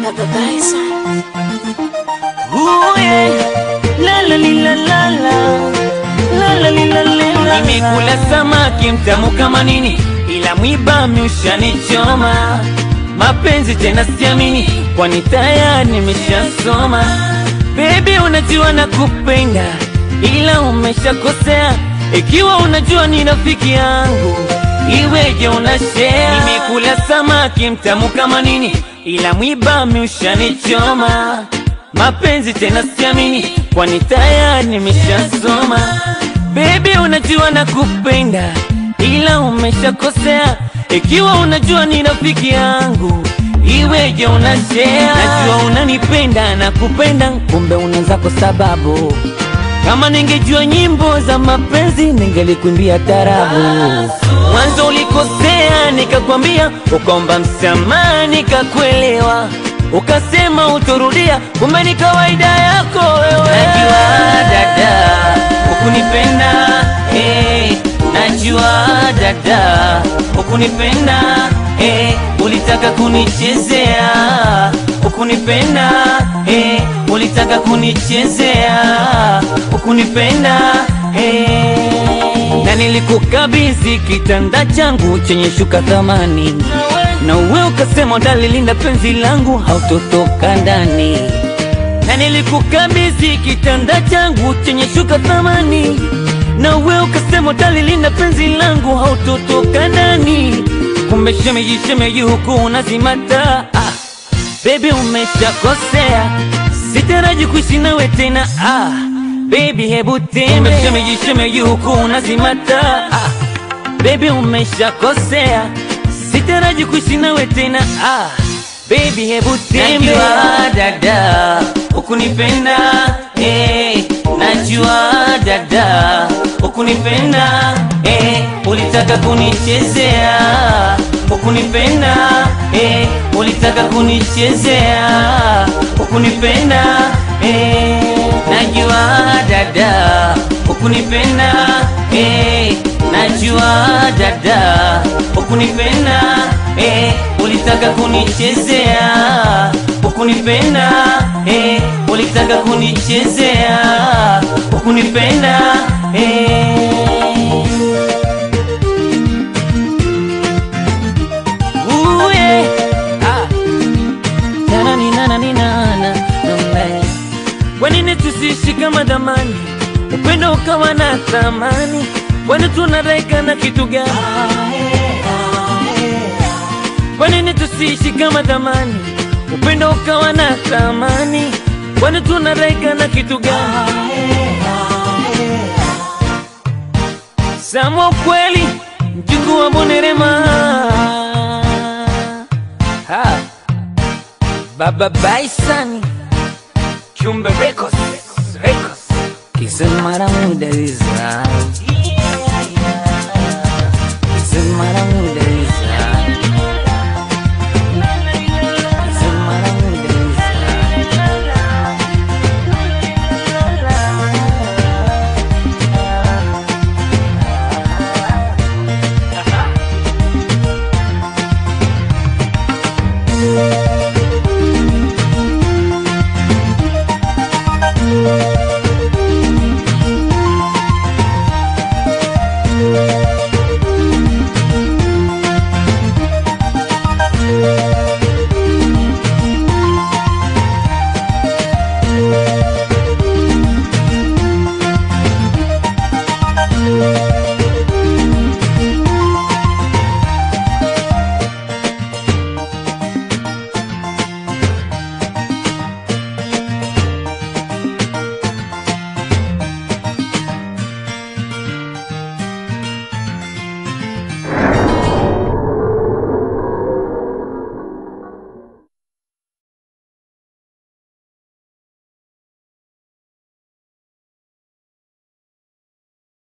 Baba Bison. Ooh, yeah. La la li la la la. La la li la li la la. Nimekula samaki mtamu kama nini, ila mwiba mshanichoma. Mapenzi tena siamini, kwani tayari nimeshasoma. Baby, unajua nakupenda, ila umeshakosea. Ikiwa unajua ni rafiki yangu, iweje unashare? Nimekula samaki mtamu kama nini, ila mwiba mshanichoma. Mapenzi tena siamini, kwani tayari nimeshasoma. Baby, unajua nakupenda, ila umeshakosea. Ikiwa unajua ni rafiki yangu, iweje unashare? Najua unanipenda na kupenda, kumbe unazako sababu. Kama ningejua nyimbo za mapenzi, ningelikuimbia tarabu. Mwanzo ulikosea, nikakwambia, ukaomba msamaha, nikakuelewa ukasema utorudia, kumbe ni kawaida yako wewe. Najua dada ukunipenda, hey, najua dada ukunipenda, hey, ulitaka kunichezea ukunipenda, hey, ulitaka kunichezea ukunipenda, hey. Na nilikukabidhi kitanda changu chenye shuka thamani na uwe ukasema utalilinda penzi langu hautotoka ndani, na nilikukabidhi kitanda changu chenye shuka thamani, na uwe ukasema utalilinda penzi langu hautotoka ndani. Kumbe shemeji, shemeji huku unazimata. Ah, baby umeshakosea, sitaraji kuishi nawe tena. Ah, baby hebu tembea. Kumbe shemeji, shemeji huku unazimata. Ah, baby umeshakosea sitaraji kuishi nawe tena ah, baby hebu tembea. Najua dada ukunipenda eh, najua dada ukunipenda eh, ulitaka kunichezea ukunipenda eh, ulitaka kunichezea ukunipenda eh, najua dada ukunipenda eh, najua dada ukunipenda eh, ulitaka kunichezea ukunipenda eh, ulitaka kunichezea ukunipenda eh. Ooh, yeah. Ah. Na-na-ni-na-na-ni-na-na. Mm, Kwa nini tusiishi kama zamani, upendo ukawa na thamani? Kwani tunaraika na kitu gani? Kwa nini tusiishi kama zamani, upendo ukawa na thamani? Kwani tunaraika na kitu gani? Samo kweli mjukuu wa Bonerema ha. Baba Bison Chumbe Records Records Kisemara mudariza Kisemara mudariza Kisemara mudariza Baba